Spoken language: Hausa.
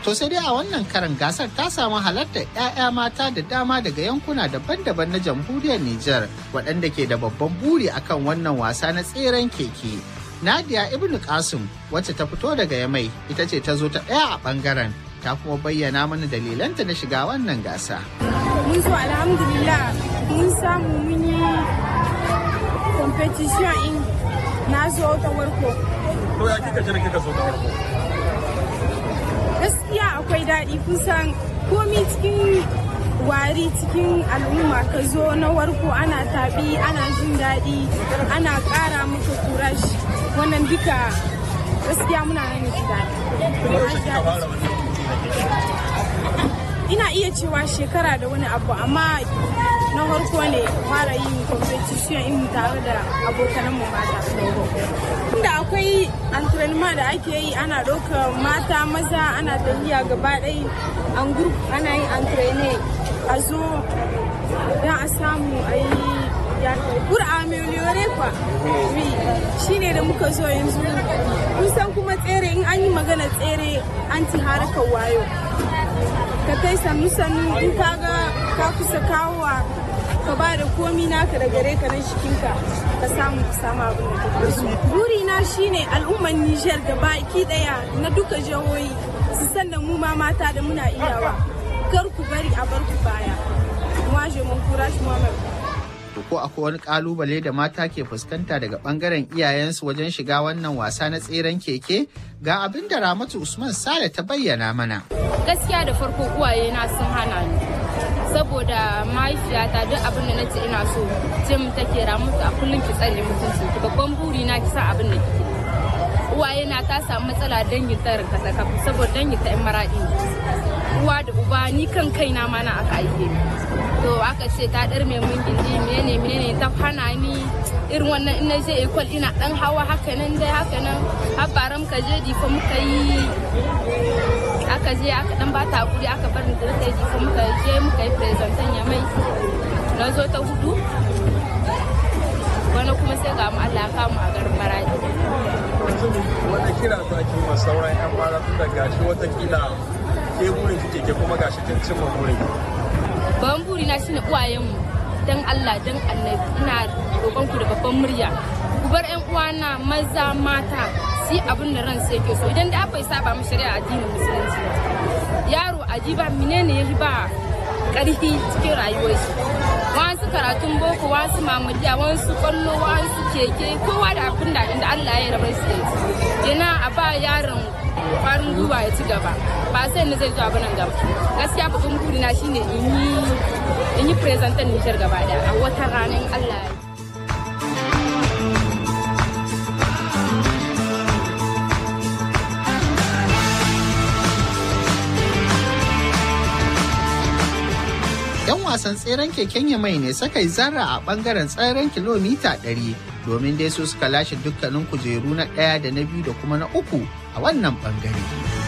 To sai dai a wannan karan gasar ta samu halartar 'ya'ya mata da dama daga yankuna daban-daban na jamhuriyar Nijar waɗanda ke da babban buri akan wannan wasa na tseren keke. Nadia Ibn Qasim wacce ta fito daga Yamai ita ce ta zo ta ɗaya a ɓangaren ta kuma bayyana mana dalilanta na shiga wannan gasa. Mun zo alhamdulillah mun samu mun yi competition in na zo ta warko. To ya kika jira kika zo ta warko? Gaskiya akwai daɗi kusan komi cikin wari cikin al'umma ka zo na warko ana taɓi ana jin daɗi ana ƙara maka kurashi wannan duka gaskiya muna nan ji ina iya cewa shekara da wani abu amma na farko ne fara yin competition in tare da abokanan mu mata inda akwai antrenema da ake yi ana ɗauka mata maza ana tafiya gaba ɗaya an group ana yin antrene a zo don a samu a yi pour améliorer kwa oui shine da muka zo yanzu kusan kuma tsere in an yi magana tsere an ci harkar wayo ka kai sannu sannu in ka ga ka kusa kawowa ka ba da komi naka da gare ka na jikinka ka samu ka samu abin da kake so buri na shine al'ummar Niger gaba ki daya na duka jihohi su san da mu ma mata da muna iyawa kar ku bari a bar ku baya moi je m'encourage moi-même ko akwai wani kalubale da mata ke fuskanta daga bangaren iyayensu wajen shiga wannan wasa na tseren keke ga abin da ramatu usman sale ta bayyana mana gaskiya da farko uwaye na sun hana ni saboda mahaifiyata duk abin da nace ina so ce mu take ramatu a kullum ki tsare mutunci ki babban buri na ki sa abin da kike uwaye na ta samu matsala dangin tarin kasa saboda dangin ta yan maradi uwa da uba ni kan kaina ma na aka aike ni to aka ce ta dar mai mun gindi menene menene ta hana ni irin wannan ina je ekol ina dan hawa haka nan dai haka nan har baram ka je difa muka yi aka je aka dan bata hakuri aka bar ni da ta difa muka je muka yi presentan ya mai na zo ta hudu wani kuma sai ga mu Allah ya kamu a garin Maradi wani kira za ki ma sauran 'yan mara tun da gashi watakila ke burin kike ke kuma gashi kin cimma burin babban buri na shine uwayenmu dan Allah dan annabi ina roƙon ku da babban murya ku bar ƴan uwana maza mata su abin da ran sai yake so idan da bai saba mu shari'a addinin musulunci yaro ajiba menene yahi ba ƙarfi cikin rayuwar shi wasu karatun boko wasu mamadiya wasu kwallo wasu keke kowa da abin da inda Allah ya rabar su ina a ba yaron kwarin gwiwa ya ci gaba ba sai na zai zo abin nan gaba gaskiya babban burina shine in yi in yi presentan Nijar gaba daya a wata ranar Allah ya yan wasan tseren keken yamai ne suka yi zarra a bangaren tseren kilomita 100 domin dai su suka lashe dukkanin kujeru na ɗaya da na biyu da kuma na uku a wannan bangare.